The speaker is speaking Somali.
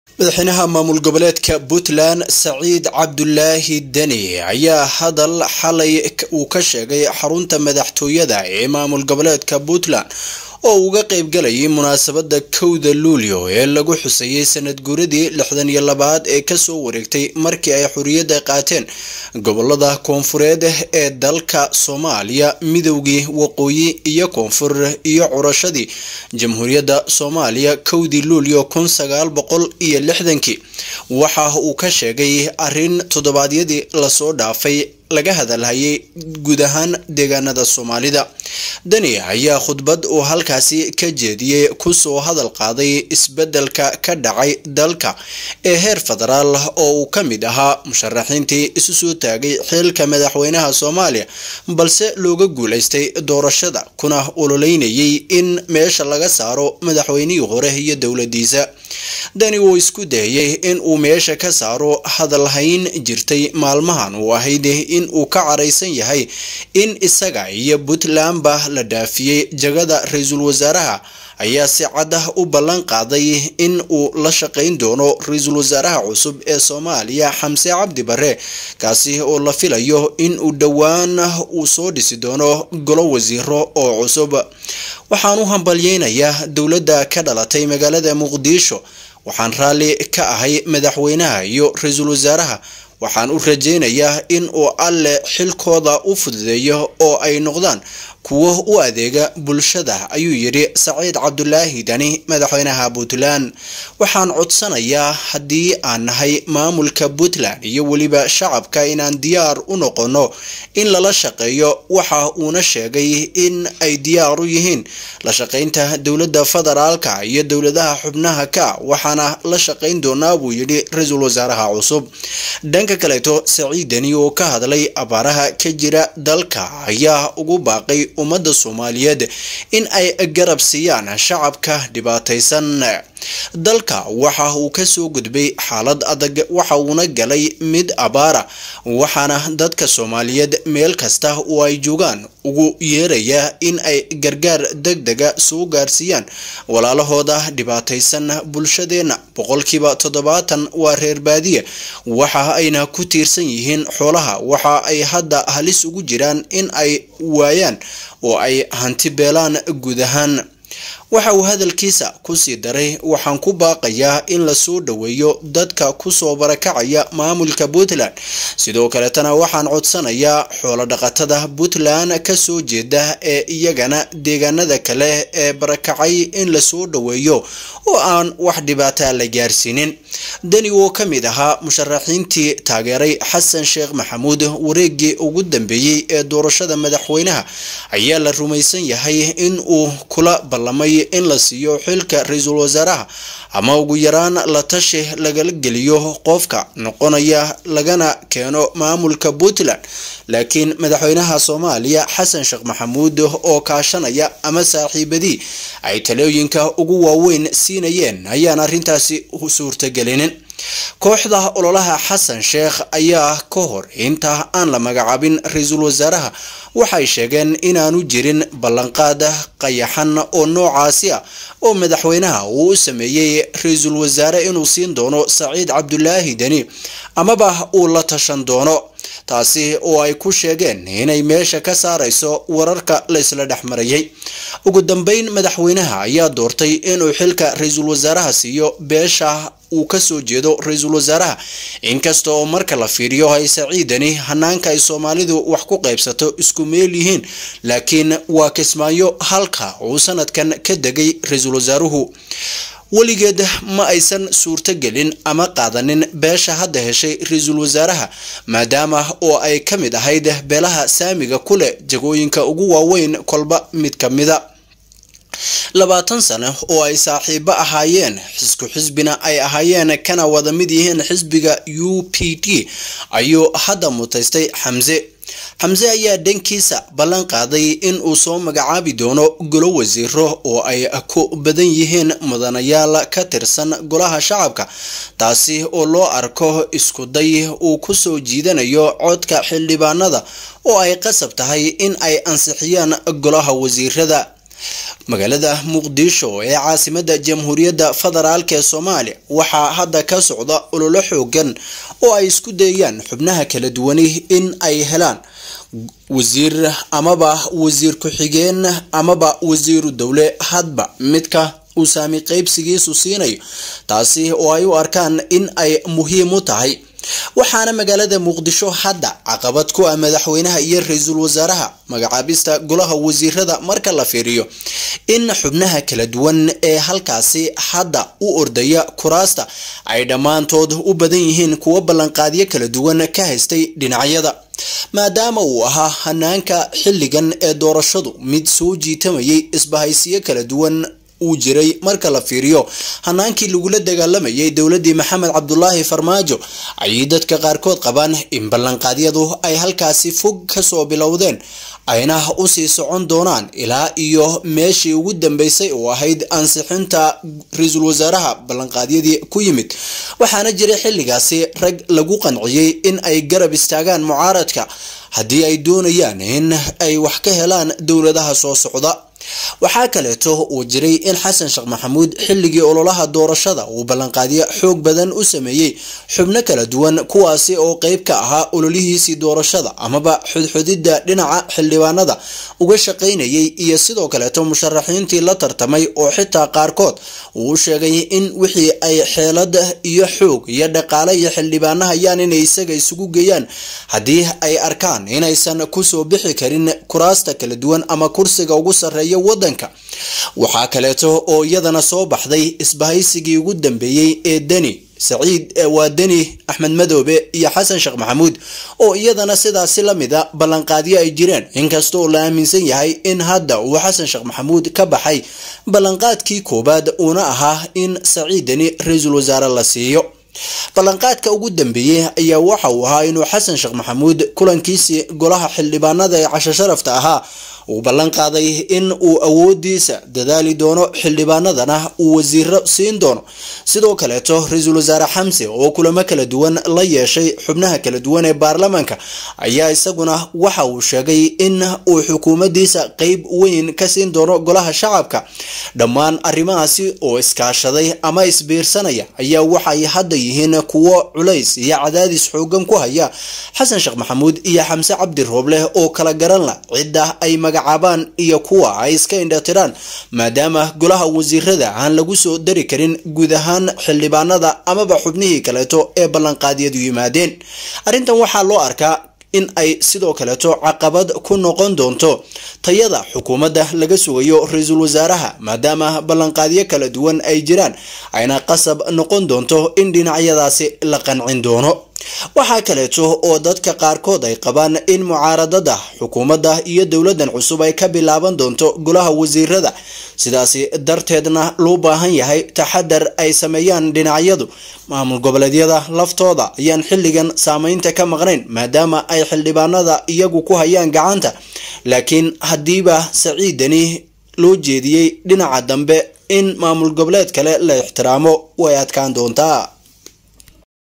madaxweynaha maamul goboleedka puntland saciid cabdulaahi deni ayaa hadal xalay uu ka sheegay xarunta madaxtooyada ee maamul goboleedka puntland oo uga qeybgalayay munaasabada kowda luulyo ee lagu xusayay sanad guuradii lixdan iyo labaad ee kasoo wareegtay markii ay xorriyadda qaateen gobolada koonfureed ee dalka soomaaliya midowgii waqooyi iyo koonfur iyo curashadii jamhuuriyadda soomaaliya kowdii luulyo kun sagaal boqol iyo lixdankii waxa uu ka sheegay arrin toddobaadyadii lasoo dhaafay laga hadalhayay guud ahaan deegaanada soomaalida deni ayaa khudbad uu halkaasi ka jeediyey kusoo hadal qaaday isbedelka ka dhacay dalka ee heer federaal oo uu ka mid ahaa musharaxiintii isu soo taagay xilka madaxweynaha soomaaliya balse looga guuleystay doorashada kuna ololeynayay in meesha laga saaro madaxweynihii hore iyo dowladiisa deni wuu isku dayay in uu meesha ka saaro hadalhayn jirtay maalmahan uu ahayd in uu ka caraysan yahay in isaga iyo puntlandba la dhaafiyey jagada ra-iisul wasaaraha ayaa si caddah u ballan qaaday in uu la shaqayn doono ra-iisul wasaaraha cusub ee soomaaliya xamse cabdi bare kaasi oo la filayo in uu dhowaan uu soo dhisi doono golo wasiiro oo cusub waxaan u hambalyeynayaa dowladda ka dhalatay magaalada muqdisho waxaan raalli ka ahay madaxweynaha iyo ra-iisul wasaaraha waxaan u rajaynayaa in uu alle xilkooda u fududeeyo oo ay noqdaan kuwo u adeega bulshada ayuu yidhi saciid cabdulaahi dani madaxweynaha puntland waxaan codsanayaa haddii aan nahay maamulka puntland iyo weliba shacabka inaan diyaar u noqono in lala shaqeeyo waxa uuna sheegay in ay diyaar u yihiin la shaqaynta dowladda federaalka iyo dowladaha xubnaha ka waxaana la shaqayn doonaa buu yidhi ra-iisul wasaaraha cusub dhanka kaleeto saciid deni oo ka hadlay abaaraha ka jira dalka ayaa ugu baaqay ummadda soomaaliyeed in ay garab siiyaan shacabka dhibaataysan dalka waxa uu kasoo gudbay xaalad adag waxa uuna galay mid abaara waxaana dadka soomaaliyeed meel kasta oo ay joogaan ugu yeeraya in ay gargaar deg dega soo gaarsiiyaan walaalahooda dhibaataysan bulshadeenna boqolkiiba toddobaatan waa reer baadiya waxa ayna ku tiirsan yihiin xoolaha waxa ay hadda halis ugu jiraan in ay waayaan oo ay hanti beelaan guud ahaan waxa uu hadalkiisa kusii daray waxaan ku baaqayaa in lasoo dhoweeyo dadka kusoo barakacaya maamulka puntland sidoo kaletana waxaan codsanayaa xoolodhaqatada puntland kasoo jeeda ee iyagana deegaanada kale ee barakacay in lasoo dhoweeyo oo aan wax dhibaata la gaarsiinin deni oo ka mid ahaa musharaxiintii taageeray xasan sheekh maxamuud wareegii ugu dambeeyey ee doorashada madaxweynaha ayaa la rumaysan yahay in uu kula ballamay in la siiyo xilka ra-iisul wasaaraha ama ugu yaraan la tashi lagala geliyo qofka noqonaya lagana keeno maamulka puntland laakiin madaxweynaha soomaaliya xasan sheekh maxamuud oo kaashanaya ama saaxiibadii ay talooyinka ugu waaweyn siinayeen ayaan arrintaasi suurtagelinin kooxda ololaha xasan sheekh ayaa ka hor inta aan la magacaabin ra-iisul wasaaraha waxay sheegeen inaanu jirin ballanqaad qayaxan oo noocaasi ah oo madaxweynaha uu u sameeyey ra-iisul wasaare inuu siin doono saciid cabdulaahi deni amaba uu la tashan doono taasi oo ay ku sheegeen inay meesha ka saarayso wararka laysla dhex marayay ugu dambeyn madaxweynaha ayaa doortay inuu xilka ra-iisul wasaaraha siiyo beesha uu kasoo jeedo ra-iisul wasaaraha inkasta oo marka la fiiriyo ay saciidani hanaanka ay soomaalidu wax ku qaybsato isku meel yihiin laakiin waa kismaayo halka uu sanadkan ka degay ra-iisul wasaaruhu weligeed ma aysan suurtogelin ama qaadanin beesha hadda heshay ra-iisul wasaaraha maadaama oo ay ka mid ahayd beelaha saamiga ku leh jagooyinka ugu waaweyn kolba mid ka mida labaatan sano oo ay saaxiibo ahaayeen xisku xisbina ay ahaayeen kana wada mid yihiin xisbiga u p t ayuu hadda mutaystay xamse xamse ayaa dhankiisa ballan qaaday in uu soo magacaabi doono golo wasiiro oo ay ku badan yihiin mudanayaal ka tirsan golaha shacabka taasi oo loo arko isku day uu kusoo jiidanayo codka xildhibaanada oo ay qasab tahay in ay ansixiyaan golaha wasiirada magaalada muqdisho ee caasimada jamhuuriyadda federaalk ee soomaaliya waxaa hadda ka socda ololo xoogan oo ay isku dayayaan xubnaha kala duwani in ay helaan wasiir amaba wasiir ku-xigeen amaba wasiiru dowle hadba midka uu saami qeybsigiisu siinayo taasi oo ay u arkaan in ay muhiim u tahay waxaana magaalada muqdisho hadda caqabad ku ah madaxweynaha iyo ra-iisul wasaaraha magacaabista golaha wasiirada marka la fiiriyo in xubnaha kala duwan ee halkaasi hadda u ordaya kuraasta ay dhammaantood u badan yihiin kuwo ballanqaadyo kala duwan ka haystay dhinacyada maadaama uu ahaa hanaanka xilligan ee doorashadu mid soo jiitamayay isbahaysiyo kala duwan uu jiray marka la fiiriyo hanaankii lagula dagaalamayay dowladii maxamed cabdulaahi farmaajo ayay dadka qaarkood qabaan in ballanqaadyadu ay halkaasi fog kasoo bilowdeen ayna usii socon doonaan ilaa iyo meeshii ugu dambeysay oo ahayd ansixinta ra-iisul wasaaraha ballanqaadyadii ku yimid waxaana jiray xilligaasi rag lagu qanciyey in ay garab istaagaan mucaaradka haddii ay doonayaan in ay wax ka helaan dowladaha soo socda waxaa kaleeto uu jiray in xasan sheekh maxamuud xilligii ololaha doorashada uu ballanqaadyo xoog badan u sameeyey xubno kala duwan kuwaasi oo qeyb ka ahaa ololihiisii doorashada amaba xudxudidda dhinaca xildhibaanada uga shaqaynayay iyo sidoo kaleeto musharaxiintii la tartamay oo xitaa qaarkood uu u sheegay in wixii ay xeelada iyo xoog iyo dhaqaale iyo xildhibaano hayaan inay isaga isugu geeyaan haddii ay arkaan inaysan kusoo bixi karin kuraasta kala duwan ama kursiga ugu sarreeya wadanka waxaa kaleeto oo iyadana soo baxday isbahaysigii ugu dambeeyey ee deni saciid waa deni axmed madoobe iyo xasan sheekh maxamuud oo iyadana sidaasi lamida ballanqaadyo ay jireen inkastaoo la aaminsan yahay in hadda uu xasan sheekh maxamuud ka baxay ballanqaadkii koowaad uuna ahaa in saciid deni ra-iisul wasaare la siiyo ballanqaadka ugu dambeeyey ayaa waxa uu ahaa inuu xasan sheekh maxamuud kulankiisii golaha xildhibaanada ee casho sharafta ahaa uu ballan qaaday in uu awoodiisa dadaali doono xildhibaanadana uu wasiiro siin doono sidoo kaleeto ra-iisul wasaare xamse oo kulamo kala duwan la yeeshay xubnaha kala duwan ee baarlamaanka ayaa isaguna waxa uu sheegay in uu xukuumadiisa qeyb weyn ka siin doono golaha shacabka dhammaan arrimahaasi oo iskaashaday ama isbiirsanaya ayaa waxay hadda yihiin kuwo culays iyo cadaadis xoogan ku haya xasan sheekh maxamuud iyo xamse cabdi roobleh oo kala garan la cidda ay magacaabaan iyo kuwa ay iska indhatiraan maadaama golaha wasiirada aan lagu soo dari karin guud ahaan xildhibaanada amaba xubnihii kaleeto ee ballanqaadyadu yimaadeen arrintan waxaa loo arkaa in ay sidoo kaleeto caqabad ku noqon doonto tayada xukuumadda laga sugayo ra-iisul wasaaraha maadaama ballanqaadyo kala duwan ay jiraan ayna qasab noqon doonto in dhinacyadaasi la qancin doono waxaa kaleeto oo dadka qaarkood ay qabaan in mucaaradada xukuumadda iyo dowladan cusub ay ka bilaaban doonto golaha wasiirada sidaasi darteedna loo baahan yahay taxadar ay sameeyaan dhinacyadu maamul goboleedyada laftooda ayaan xilligan saameynta ka maqnayn maadaama ay xildhibaanada iyagu ku hayaan gacanta laakiin haddiiba saciidani loo jeediyey dhinaca dambe in maamul goboleed kale la ixtiraamo way adkaan doontaa